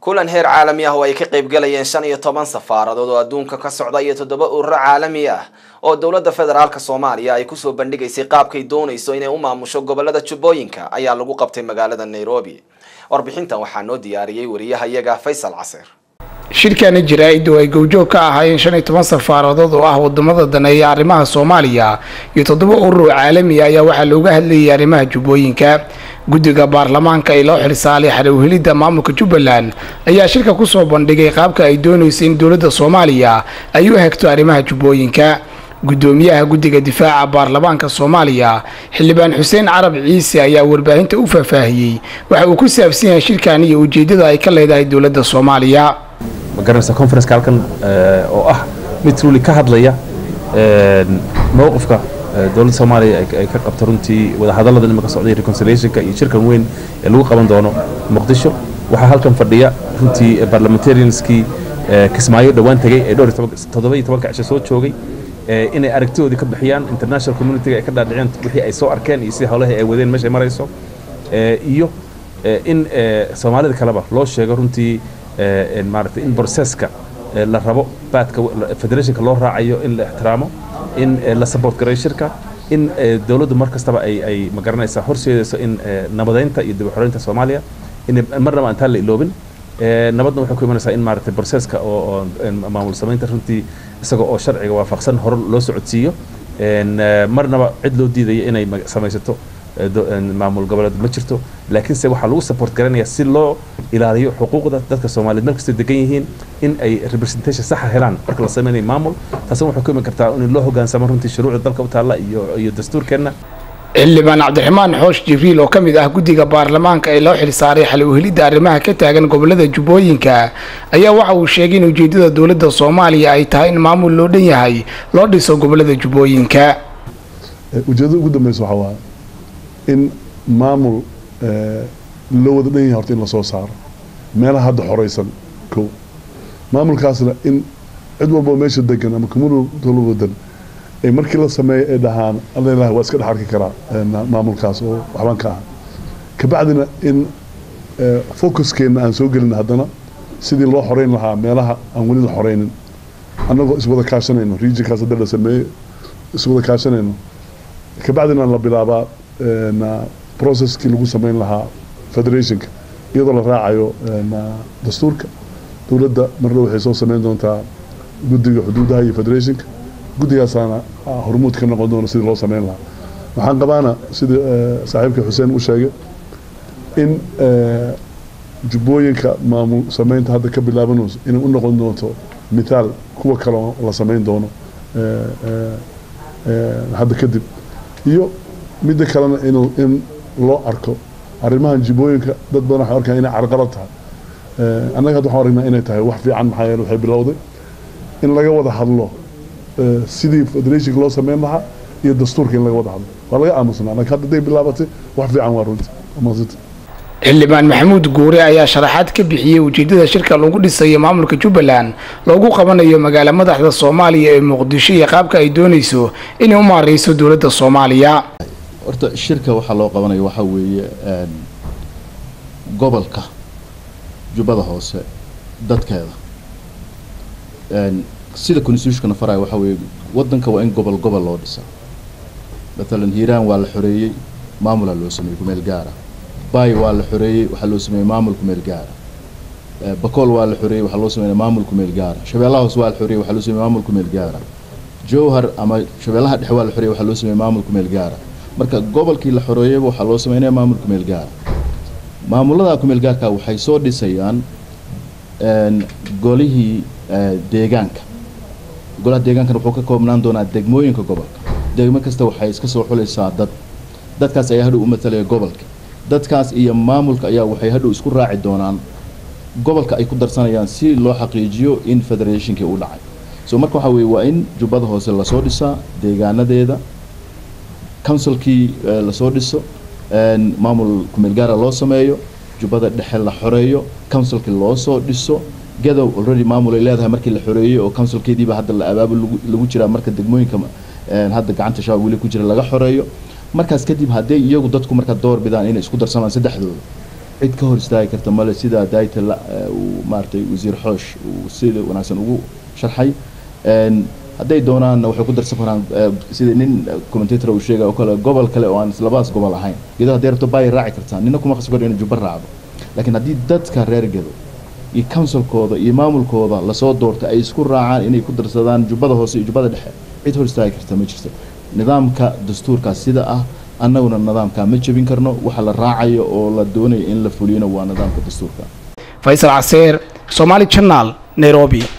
kulan heer caalami ah oo ay ka qaybgalayeen shan iyo toban safaaradood oo adduunka ka socda iyo toddoba ururo caalami ah oo dowladda federaalka soomaaliya ay kusoo bandhigaysay qaabkay doonayso inay u maamusho gobolada jubbooyinka ayaa lagu qabtay magaalada nairobi warbixintan waxaa noo diyaariyey wariyahayaga faysal casir shirkani jaraa-iddu ay gowjoog ka ahaayeen shan iyo toban safaaradood oo ah wadamada daneeya arrimaha soomaaliya iyo toddoba urur oo caalami ayaa waxaa looga hadlayay arrimaha jubbooyinka guddiga baarlamaanka ee loo xilsaalay xarowhelidda maamulka jubbaland ayaa shirka kusoo bandhigay qaabka ay doonayso in dowladda soomaaliya ay u hegto arrimaha jubbooyinka guddoomiyaha guddiga difaaca baarlamaanka soomaaliya xildhibaan xuseen carab ciise ayaa warbaahinta u faahfaahiyey waxa uu ku saabsan yahay shirkan iyo ujeeddada ay ka leedahay dowladda soomaaliya ma garanaysa conferenceka halkan oo ah mid truly ka hadlaya mowqifka dowladda soomaaliya ay ka qabto runtii wadahadallada nimanka socday reconciliationka iyo shirkan weyn ee lagu qaban doono muqdisho waxaa halkan fadhiya runtii parliamentarianskii kismaayo dhowaan tegey ee dhowr toddoba iyo tobanka cisho soo joogay inay aragtidoodii ka bixiyaan international communitiga ay ka dhaadhiceen wixii ay soo arkeen iyo si howlaha ay wadeen meeshay marayso iyo in soomaalida kaleba loo sheego runtii maaragtay in processka la rabo baadka federationka loo raacayo in la ixtiraamo in la support gareeyo shirka in dowladdu mar kastaba ay ay ma garanaysaa horseedayso in nabadeynta iyo dib u xoreynta soomaaliya in marnaba aan taa la iloobin nabadna waxay ku imanaysaa in maaragtay processka oo maamul samaynta runtii isaga oo sharciga waafaqsan hore loo socodsiiyo marnaba cid loo diidaya inay samaysato maamul goboleed ma jirto laakiinse waxaa lagu support garanaya si loo ilaaliyo xuquuqda dadka soomaaliyeed meel kastay degan yihiin in ay representation saxa helaan marka la sameynayo maamul taasina waxay ku iman kartaa in loo hogaansamo runtii shuruucda dalka u taalla iyo iyo dastuurkeenna xildhibaan cabdiraxmaan xoosh jibriil oo ka mid ah guddiga baarlamaanka ee loo xilsaaray xalowhelidda arrimaha ka taagan gobolada jubbooyinka ayaa waxa uu sheegay in ujeeddada dowladda soomaaliya ay tahay in maamul loo dhan yahay loo dhiso gobolada jubbooyinka ujeeddada ugu dambeysa waxaa waaye in maamul loo wada dhan yahay horta in lasoo saaro meelaha hadda xoreysan kow maamulkaasna in cid walboo meesha degan ama community wadan ay markii la sameeyo ay dhahaan alla waa iska dhex arki karaa maamulkaas oo waxbaan ka aha kabacdina in focuskeenna aan soo gelin haddana sidii loo xoreyn lahaa meelaha aan weli la xoreynin annagoo iswada kaashanayno regionkaas hadda la sameeyo iswada kaashanayno kabacdina la bilaabaa processkii lagu sameyn lahaa federationka iyadoo la raacayo dastuurka dowladda marna waxay soo sameyn doontaa guddiga xuduudaha iyo federationka guddigaasaana hormuud ka noqon doona sidii loo sameyn lahaa waxaan qabaana sida saaxiibka xuseen u sheegay in jubbooyinka maamul sameynta hadda ka bilaabanayso inay u noqon doonto mithaal kuwa kale oo la sameyn doono hadda kadib iyo midda kalena in in loo arko arrimahan jibooyinka dad badan waxay arkaan inay carqalad tahay annaga hadda waxaan aragnaa inay tahay wax fiican maxaa yeele waxay bilowday in laga wada hadlo sidii federationka loo sameyn lahaa iyo dastuurka in laga wada hadlo waa laga aamusnaa laakiin hadda day bilaabatay wax fiican waa runtii amaasita xildhibaan maxamuud guure ayaa sharaxaad ka bixiyey ujeeddada shirka lagu dhisayo maamulka jubbaland loogu qabanayo magaala madaxda soomaaliya ee muqdisho iyo qaabka ay doonayso inay u maareyso dowladda soomaaliya horta shirka waxaa loo qabanayo waxaa weeye gobolka jubbada hoose dadkeeda sida constitutionkana faraya waxaa weeye waddanka waa in gobol gobol loo dhisa matalan hiiraan waa la xoreeyey maamulaa loo sameeyey kumeel gaara bay waa la xoreeyey waxaa loo sameeyey maamul kumeel gaara bakool waa la xoreeyey waxaa loo sameeyey maamul kumeel gaara shabeellaha hoose waa la xoreeyey waxaa loo sameeyey maamul kumeel gaara jowhar ama shabeellaha dhexe waa la xoreeyey waxaa loo sameeyey maamul kumeel gaara marka gobolkii la xoreeyeyba waxaa loo sameynaya maamul kumeel gaara maamulada kumeel gaarka waxay soo dhisayaan golihii deegaanka golaha deegaankana wuxuu ka koobnaan doonaa degmooyinka gobolka degmo kasta waxay iska soo xulaysaa dad dadkaas ayaa hadhow u matalaya gobolka dadkaas iyo maamulka ayaa waxay hadhow isku raaci doonaan gobolka ay ku darsanayaan si loo xaqiijiyo in federationkii uu dhacay so marka waxaa weeye waa in jubbada hoose lasoo dhisaa deegaanadeeda councilkii lasoo dhiso maamul kumeel gaara loo sameeyo jubbada dhexe la xoreeyo councilkii loo soo dhiso gadow already maamul ay leedahay markii la xoreeyey oo councilkeediiba hadda la abaabul lagu jiraa marka degmooyinka hadda gacanta shabaab weli ku jira laga xoreeyo markaas kadib hadday iyagu dadku marka door bidaan inay isku darsamaan saddexdooda cid ka hor istaagi karta male sida daayta uu maaragtay wasiir xoosh uu sida wanaagsan ugu sharxay hadday doonaanna waxay ku darsan karaan sida nin commentator uu sheegay oo kale gobol kale oo aan labadaas gobol ahayn gedo hadday rabto baay raaci kartaa nina kuma khasbi karo inuu jubba raacdo laakiin haddii dadka reer gedo iyo councilkooda iyo maamulkooda lasoo doorta ay isku raacaan inay ku darsadaan jubbada hoose iyo jubbada dhexe cid hor istaagi karta ma jirto nidaamka dastuurkaas sida ah annaguna nidaamkaa ma jebin karno waxa la raacayo oo la doonayo in la fuliyona waa nidaamka dastuurka faysal caseer somaali janaal nairobi